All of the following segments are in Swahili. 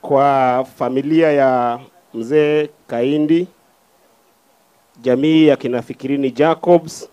kwa familia ya mzee Kaindi, jamii ya kina Fikirini Jacobs,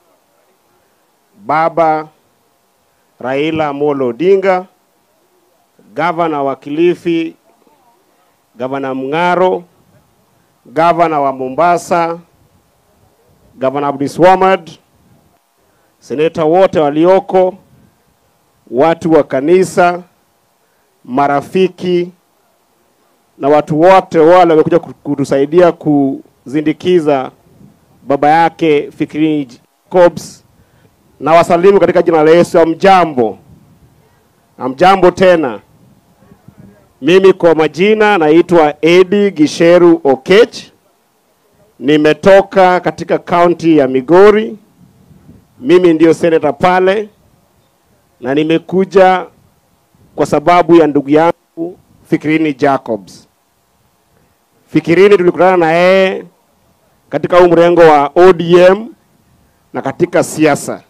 baba Raila Amolo Odinga, gavana wa Kilifi, gavana Mng'aro, gavana wa Mombasa, gavana Abdulswamad, seneta wote walioko, watu wa kanisa, marafiki na watu wote wale wamekuja kutusaidia kuzindikiza baba yake Fikirini Jacobs, na wasalimu katika jina la Yesu. Amjambo, amjambo tena. Mimi kwa majina naitwa Edi Gisheru Okech, nimetoka katika kaunti ya Migori. Mimi ndio seneta pale, na nimekuja kwa sababu ya ndugu yangu Fikirini Jacobs. Fikirini tulikutana na yeye katika huu mrengo wa ODM na katika siasa.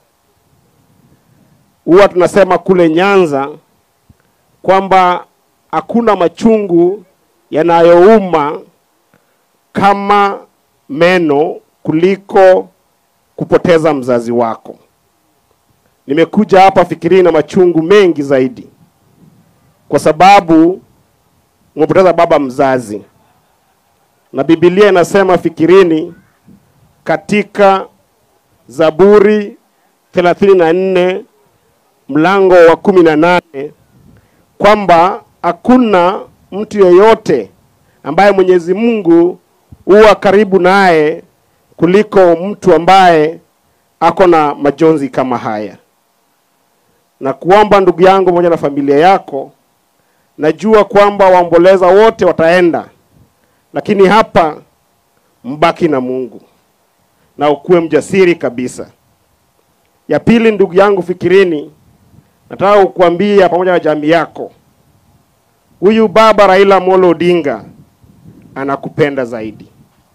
Huwa tunasema kule Nyanza kwamba hakuna machungu yanayouma kama meno kuliko kupoteza mzazi wako. Nimekuja hapa Fikirini na machungu mengi zaidi, kwa sababu umepoteza baba mzazi, na Biblia inasema Fikirini katika Zaburi thelathini na nne mlango wa kumi na nane kwamba hakuna mtu yeyote ambaye Mwenyezi Mungu huwa karibu naye kuliko mtu ambaye ako na majonzi kama haya. Na kuomba ndugu yangu pamoja na familia yako, najua kwamba waomboleza wote wataenda, lakini hapa mbaki na Mungu na ukuwe mjasiri kabisa. Ya pili, ndugu yangu Fikirini, nataka kukuambia pamoja na jamii yako, huyu baba Raila Amolo Odinga anakupenda zaidi.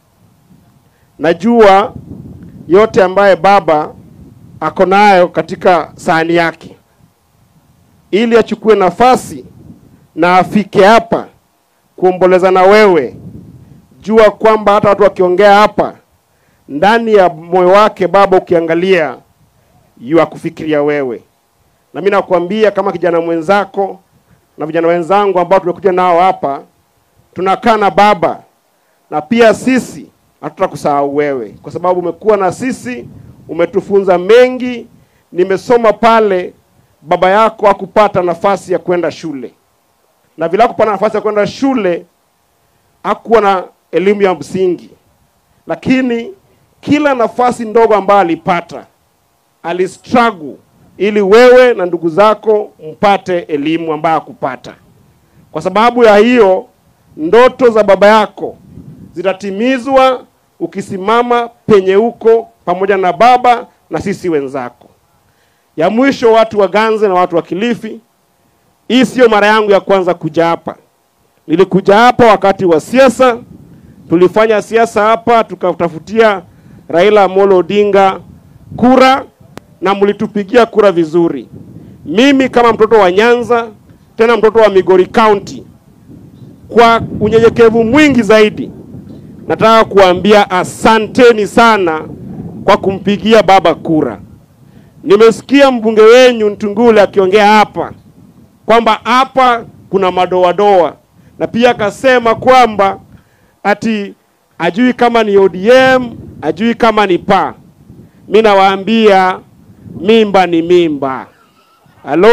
Najua yote ambaye baba ako nayo katika sahani yake, ili achukue nafasi na afike hapa kuomboleza na wewe. Jua kwamba hata watu wakiongea hapa, ndani ya moyo wake baba, ukiangalia yu akufikiria wewe. Na mimi nakwambia kama kijana mwenzako na vijana wenzangu ambao tumekuja nao hapa, tunakaa na baba, na pia sisi hatutakusahau wewe, kwa sababu umekuwa na sisi, umetufunza mengi. Nimesoma pale, baba yako hakupata nafasi ya kwenda shule, na vile hakupata nafasi ya kwenda shule, hakuwa na elimu ya msingi, lakini kila nafasi ndogo ambayo alipata alistruggle ili wewe na ndugu zako mpate elimu ambayo hakupata. Kwa sababu ya hiyo, ndoto za baba yako zitatimizwa ukisimama penye huko pamoja na baba na sisi wenzako. Ya mwisho, watu wa Ganze na watu wa Kilifi, hii sio mara yangu ya kwanza kuja hapa. Nilikuja hapa wakati wa siasa, tulifanya siasa hapa, tukatafutia Raila Amolo Odinga kura na mlitupigia kura vizuri. Mimi kama mtoto wa Nyanza, tena mtoto wa Migori County, kwa unyenyekevu mwingi zaidi, nataka kuambia asanteni sana kwa kumpigia baba kura. Nimesikia mbunge wenyu Ntungule akiongea hapa kwamba hapa kuna madoadoa, na pia akasema kwamba ati ajui kama ni ODM, ajui kama ni PA. Mi nawaambia mimba ni mimba. Halo,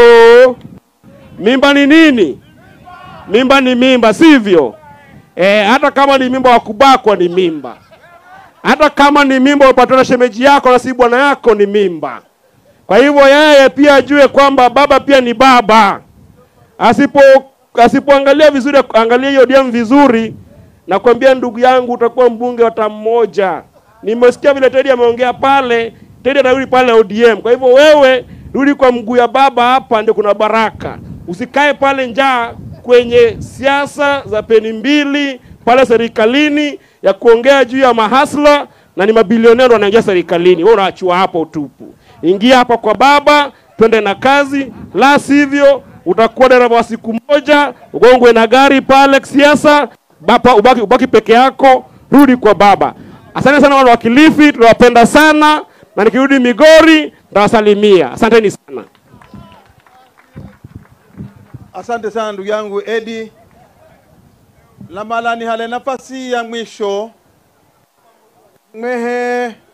mimba ni nini? Mimba ni mimba, sivyo? E, hata kama ni mimba wa kubakwa ni mimba, hata kama ni mimba upatwa na shemeji yako na si bwana yako ni mimba. Kwa hivyo yeye pia ajue kwamba baba pia ni baba. Asipo asipoangalia vizuri, angalia hiyo ODM vizuri, nakwambia ndugu yangu, utakuwa mbunge wa tamu moja. Nimesikia vile Teddy ameongea pale, Teddy atarudi pale ODM. Kwa hivyo wewe rudi kwa mguu ya baba, hapa ndio kuna baraka. Usikae pale njaa kwenye siasa za peni mbili pale serikalini ya kuongea juu ya mahasla na ni mabilionea ndo wanaingia serikalini. Wewe unaachua hapo utupu. Ingia hapa kwa baba, twende na kazi, la sivyo utakuwa dereva wa siku moja, ugongwe na gari pale siasa, baba ubaki, ubaki peke yako, rudi kwa baba. Asante sana wana wa Kilifi, tunawapenda sana, na nikirudi Migori nitawasalimia. Asanteni sana. Asante sana ndugu yangu Edi Lamalani. Hale nafasi ya mwisho mwehe